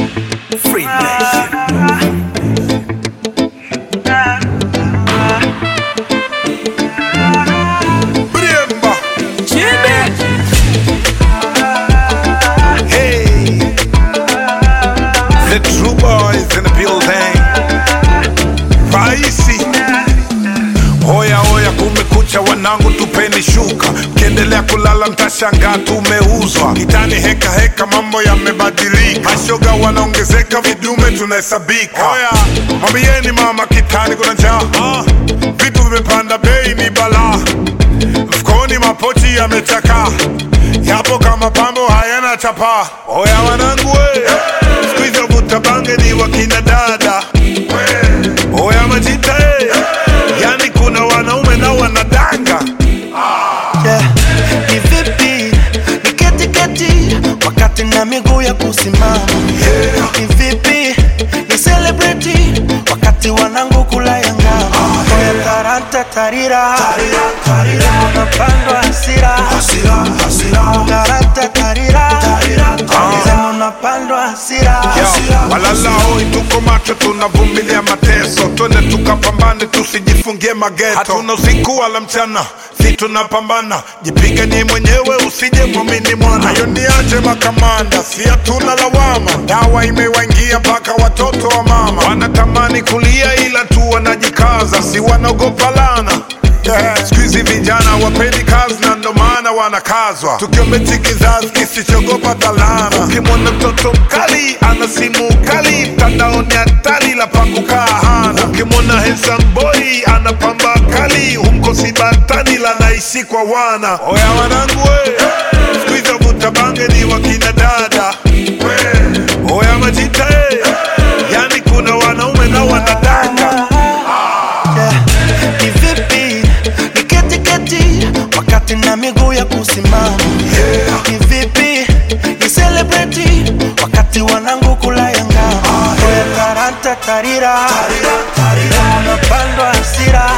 Free Nation. Bremba. Chibi. Hey. The true boys in the building. Raisi. Hoya hoya, kumekucha wanangu, tupeni shuka. Mkiendelea kulala mtashangaa tumeuzwa. Kitani heka heka, mambo yamebadilika. Mashoga wanaongezeka, vidume tunahesabika. Hoya, mwambieni mama, kitani kuna njaa. Ah, Vitu vimepanda bei, ni balaa. Mfukoni mapochi yamechakaa, yapo kama pambo hayana chapa. Oya wanangu we, siku hizo vuta bange ni wakina dada. Oya majita eh, yani kuna wanaume na wanadanga. Yeah. Ni vipi ni keti keti wakati na miguu ya kusimama Yeah. ni vipi ni celebrity wakati wanangu kula ya ngama oya taranta tarira unapandwa hasira taranta tarira sema unapandwa hasira Yo, walala hoi, tuko macho, tunavumilia mateso, twende tukapambane, tusijifungie mageto. Hatuna usiku wala mchana, si tunapambana, jipiganie mwenyewe, usije mwamini mwana. Hayo niache makamanda, si hatuna lawama, dawa imewaingia mpaka watoto wa mama wanatamani kulia, ila tu wanajikaza, si wanaogopa lana Yeah, siku hizi vijana wapendi kazi na ndo maana wanakazwa, tukiombechi kizazi kisichogopa dhalana. Ukimwona mtoto mkali ana simu kali, mtandaoni hatari la pakukaa hana. Ukimwona handsome boy ana pamba kali, humkosi batani la naishi kwa wana. Oya wanangu we, siku hizo vuta bange ni wakina dada we. Oya majita eh, yani kuna wanaume na wanadanga Yeah. Ni vipi ni keti keti wakati na miguu ya kusimama Yeah. ni vipi ni celebrity wakati wanangu kula ya ngama oya taranta tarira unapandwa hasira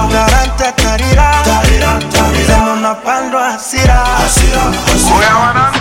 taranta tarira sema unapandwa hasira Oya wanangu